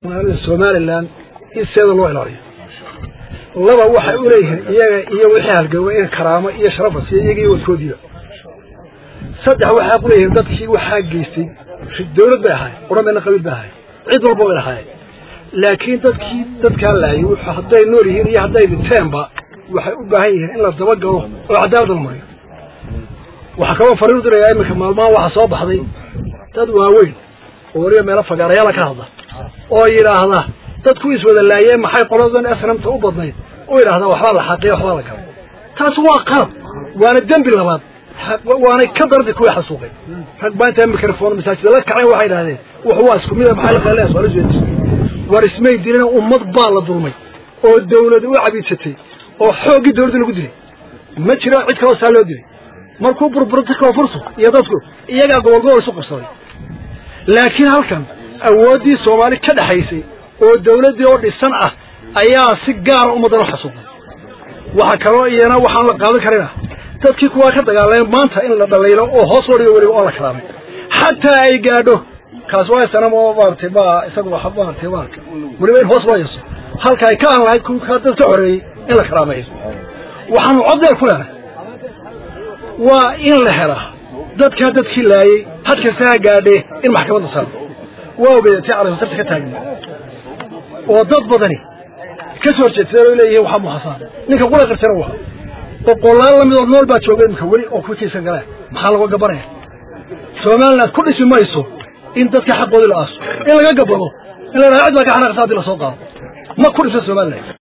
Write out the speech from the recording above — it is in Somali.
somalilan in seeda loo ilaaliyo laba waxay u leeyihiin iyaga iyo wixii halgawa in karaamo iyo sharafa siiyo iyaga iyo wadkoodiiba saddex waxaa ku leeyihiin dadkii waxaa geystay dawlad bay ahaay qurameedna qabiil bay ahaay cid walba way lahaayeen laakiin dadkii dadkaa laayay hadday nool yihiin iyo hadday dhinteenba waxay u baahan yihiin in la dabagalo oo cadaalad la mariyo waxaa kaloo fariin u dirayaa iminka maalmaha waxaa soo baxday dad waaweyn oo weliba meelo fagaarayaala ka hadla oo yidhaahda dadku iswada laayeen maxay qoladan asnamta u badnayd u yidhahdaa waxbaa la xaqiya waxbaa la galay taas waa qalab waana dembi labaad waanay ka dardi kuwii xasuuqay rag baa intaa mikrofon masaajida la kaceen waxay idhahdeen wax waa isku mida maxaa la qaleeya su'aal isweydiis war ismay dilin ummad baa la dulmay oo dawlad u cabiidsatay oo xooggii dawladda lagu dilay ma jiro cid kaloo saa loo dilay markuu burburta koonfurtu iyo dadku iyagaa gobol gobol isu qabsaday laakiin halkan awooddii soomaali ka dhexaysay oo dawladdii oo dhisan ah ayaa si gaara ummaddan u xasuuqay waxa kaloo iyana waxaan la qaadan karina dadkii kuwaa ka dagaalamay maanta in la dhalaylo oo hoos loo dhigo weliba oo la karaamay xataa ay gaadho kaas waa sanam oo maaragtay ma isagu wa maaragtay maarka weliba in hoos loo yeeso halka ay ka aan lahayd kuwii ka dad ka xoreeyey in la karaameeyo waxaanu coddeer ku lenahay waa in la helaa dadkaa dadkii laayey had kasta ha gaadhee in maxkamadda saaro waa ogeeda tii caraysasarta ka taagna oo dad badani ka soo horjeedsadeen oo leeyihiin waxaa muxasaan ninka qura qartana waa boqolaal lamid oo nool baa jooga iminka weli oo kukiisa galeen maxaa laga gabanaya somaliland ku dhisi mayso in dadka xaqoodii la aaso in laga gabado in la dhaha cid baa ka xanaaqsa haddii lasoo qaado ma ku dhisa somaliland